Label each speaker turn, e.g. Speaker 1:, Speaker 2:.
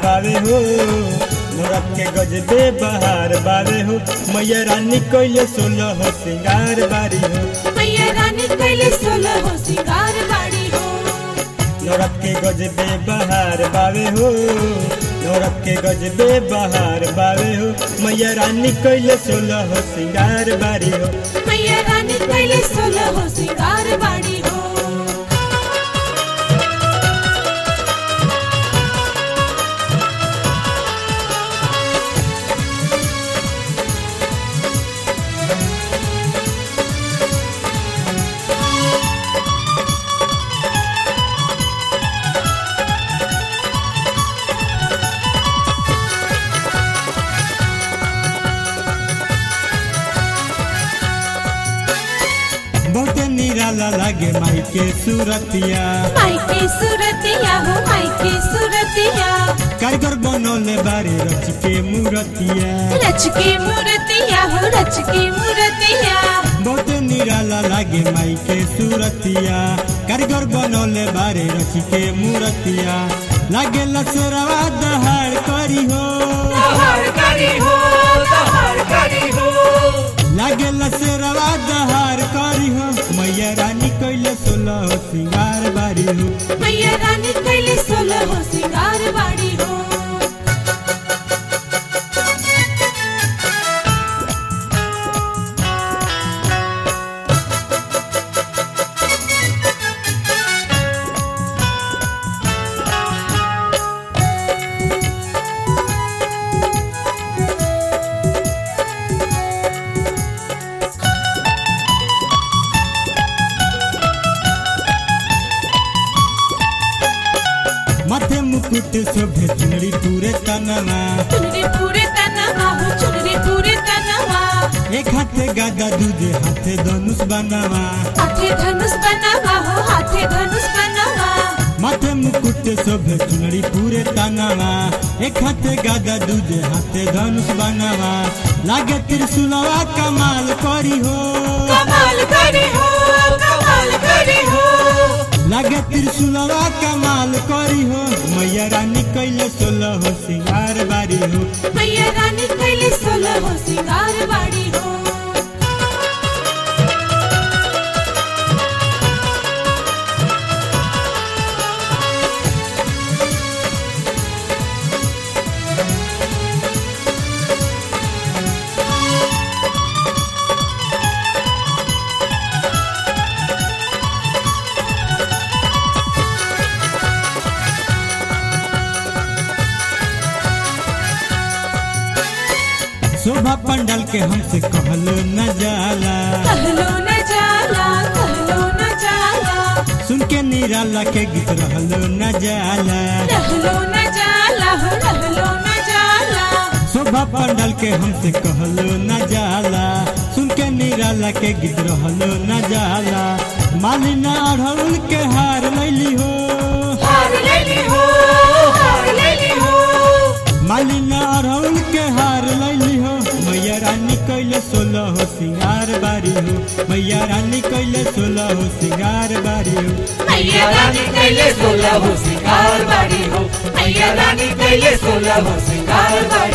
Speaker 1: बावे हो नौरत के गजबे बहार बावे हो मैया रानी कैले सोलह हो सिंगार बारी हो
Speaker 2: मैया रानी कैले सोलह हो सिंगार बाड़ी हो
Speaker 1: नौरत के गजबे बहार बावे हो नौरत के गजबे बहार बावे हो मैया रानी कैले सोलह हो सिंगार बारी हो
Speaker 2: मैया रानी कैले सोलह हो सिंगार बाड़ी हो
Speaker 1: बहुत निराला लागे माई के सूरतिया
Speaker 2: माई के सूरतिया हो माई के सूरतिया
Speaker 1: कारीगर बनौले बारे रच के मूरतिया
Speaker 2: रच के मूर्तिया हो रच के मूर्तिया
Speaker 1: बहुत निराला लागे माई के सूरतिया कारीगर बनौले बारे रच के मूरतिया लागे लसरवा दहाड़ करी हो
Speaker 2: तोहर करी हो तोहर करी हो
Speaker 1: लागे लसरवा दहाड़ करी हो मैया रानी कैले सोलह हो सिंगार बारी हो
Speaker 2: मैया रानी कैले सोलह हो सिंगार बाड़ी हो
Speaker 1: माथे मुकुट शोभे चुनरी पूरे तनवा
Speaker 2: चुनरी पूरे तनवा हो चुनरी पूरे तनवा
Speaker 1: एक हाथे गादा दूजे हाथे धनुष बनावा
Speaker 2: हाथे धनुष बनवा हो हाथे धनुष बनवा
Speaker 1: माथे मुकुट शोभे चुनरी पूरे तनावा एक हाथे गादा दूजे हाथे धनुष बनावा लागे त्रिशूलवा कमाल करी हो
Speaker 2: कमाल करी हो कमाल करी हो
Speaker 1: लागे त्रिशूलवा कमाल करी हो मैया रानी कैले सोलह हो सिंगार बारी हो
Speaker 2: मैया रानी कैले सोलह हो सिंगार बाड़ी हो
Speaker 1: शोभा पंडाल के हमसे कहलो न जाला
Speaker 2: कहलो न जाला कहलो न जाला
Speaker 1: सुन के निराला के गीत रहलो न जाला
Speaker 2: रहलो न जाला हो रहलो न जाला
Speaker 1: शोभा पंडाल के हमसे कहलो न जाला सुन के निराला के गीत रहलो न जाला मालिना अढ़ौल के हार लैली हो
Speaker 2: हार लेली हो हार लेली हो
Speaker 1: मालिना अढ़ौल के हार लैली हो मैया रानी कैले सोलह हो सिंगार बारी हो मैया रानी कैले सोलह हो सिंगार बारी हो
Speaker 2: मैया रानी कैले सोलह हो सिंगार बाड़ी हो मैया रानी कैले सोलह हो सिंगार बाड़ी